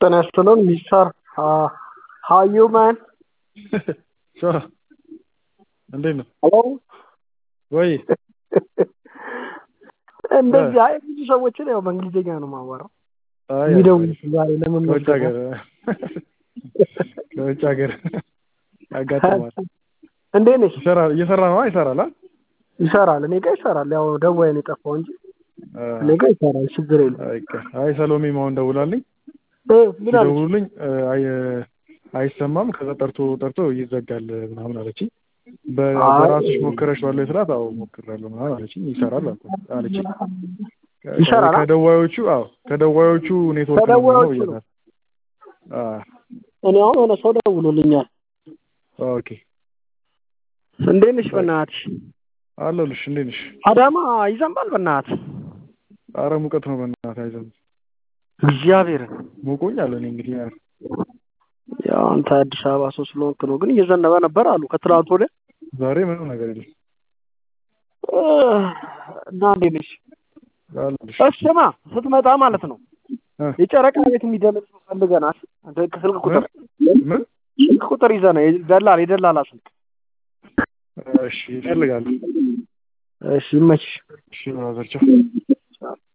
ጤና ይስጥልን ሚስተር ሃው ዩ ማን ቻው እንዴት ነው? ሄሎ ወይ እንደዚህ አይ ብዙ ሰዎችን ያው በእንግሊዝኛ ነው የማወራው አይ የሚደውሉት ዛሬ ለምን ከውጭ መሰለህ? ሀገር ከውጭ ሀገር ያጋጥማል። እንዴት ነሽ? ይሰራል እየሰራ ነው ይሰራል አ ይሰራል። እኔ ጋር ይሰራል። ያው ደዋይ ነው የጠፋው እንጂ እኔ ጋር ይሰራል። ችግር የለም። አይ ሰሎሜ ማሁን ደውላልኝ እ ምን አለች? ሲደውሉልኝ አይ አይሰማም ከዛ ጠርቶ ጠርቶ ይዘጋል ምናምን አለችኝ። በ- አይ። በራስሽ ሞክረሽዋል ወይ ስላት አዎ ሞክሬያለሁ ምናምን አለችኝ። ይሰራል አልኳት አለችኝ። ይሰራል አ? ከደዋዮቹ አዎ ከደዋዮቹ ኔትወርክ ነው ከደዋዮቹ የሚሆነው ነው። ብያታል። አዎ እኔ አሁን የሆነ ሰው ደውሎልኛል። ኦኬ እንዴት ነሽ? በእናትሽ አለሁልሽ። እንዴት ነሽ? አዳማ ይዘንባል። በእናትህ አረ ሙቀት ነው በእናትህ አይዘን እግዚአብሔርን ሞቆኛል። እኔ እንግዲህ ያ- ያው አንተ አዲስ አበባ ሰው ስለሆንክ ነው። ግን እየዘነበ ነበር አሉ ከትላንት ወዲያ ዛሬ ምንም ነገር የለም እ፣ እና እንዴት ነሽ? አለሁልሽ። ስማ ስትመጣ ማለት ነው እ፣ የጨረቃ ቤት የሚደምጥ ሰው ፈልገናል። አንተ ስልክ ቁጥር ምን ስልክ ቁጥር ይዘህ ነው የደላላ የደላላ ስልክ። እሺ ይፈልጋሉ። እሺ ይመችሽ። እሺ ብራዘር ቻው።